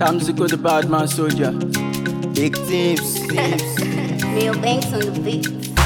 Tamsico the bad man soldier. Big teams. Real banks on the beat.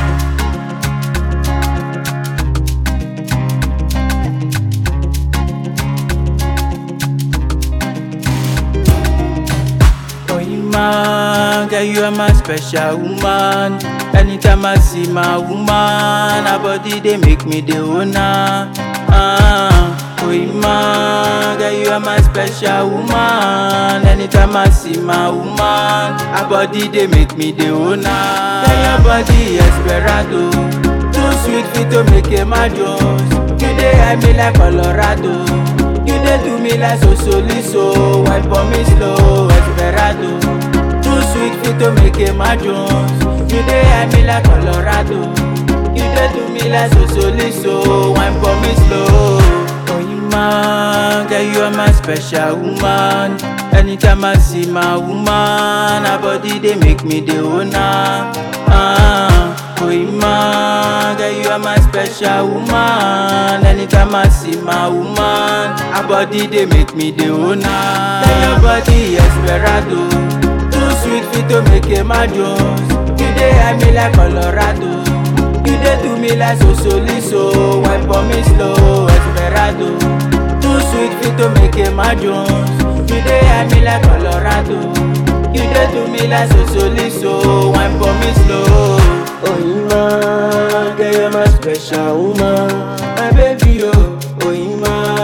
Oh, you man, girl, you are my special woman. Anytime I see my woman, her body they make me the owner. Ah, oh, you man, girl, you are my special woman. Anytime I see my woman, her body they make me the owner. Girl, your body esperado, too sweet fit to make a mad You dey hide me like Colorado. You dey do me like so so liso Wipe on me slow, Esperado Too sweet fit to make a mad Jones You dey hide me like Colorado You dey do me like so so liso Wipe on me slow Oh you man, girl you are my special woman Anytime I see my woman Her body dey make me the owner ah, Oh you man, girl you are my special woman Anytime I see my woman Her body dey make me the owner Girl your body esperado Too sweet fit to make a mad Jones You dey hide me like Colorado You dey do me like so so liso Wipe on me slow, Esperado Too sweet fit to make a mad Jones You dey hide me like Colorado You dey do me like so so liso Wipe on me slow Oh, you man, girl, you're my special woman. My baby, oh, oh, you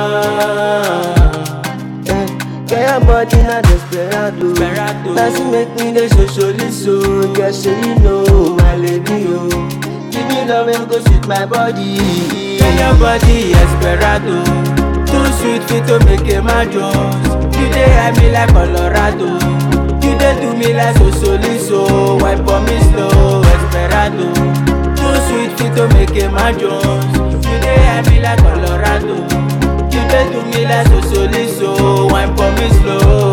man. Eh, girl, your body not desperado. Desperado. That's what make me the so so so. Girl, say you know, my lady, oh. Give me love and go sweet my body. Girl, your body esperado Too sweet fit to make a mad Jones You dey hide me like Colorado You dey do me like so so liso Wipe on me slow, Esperado Too sweet fit to make a mad Jones You dey hide me like Colorado You dey do me like so so liso Wipe on me slow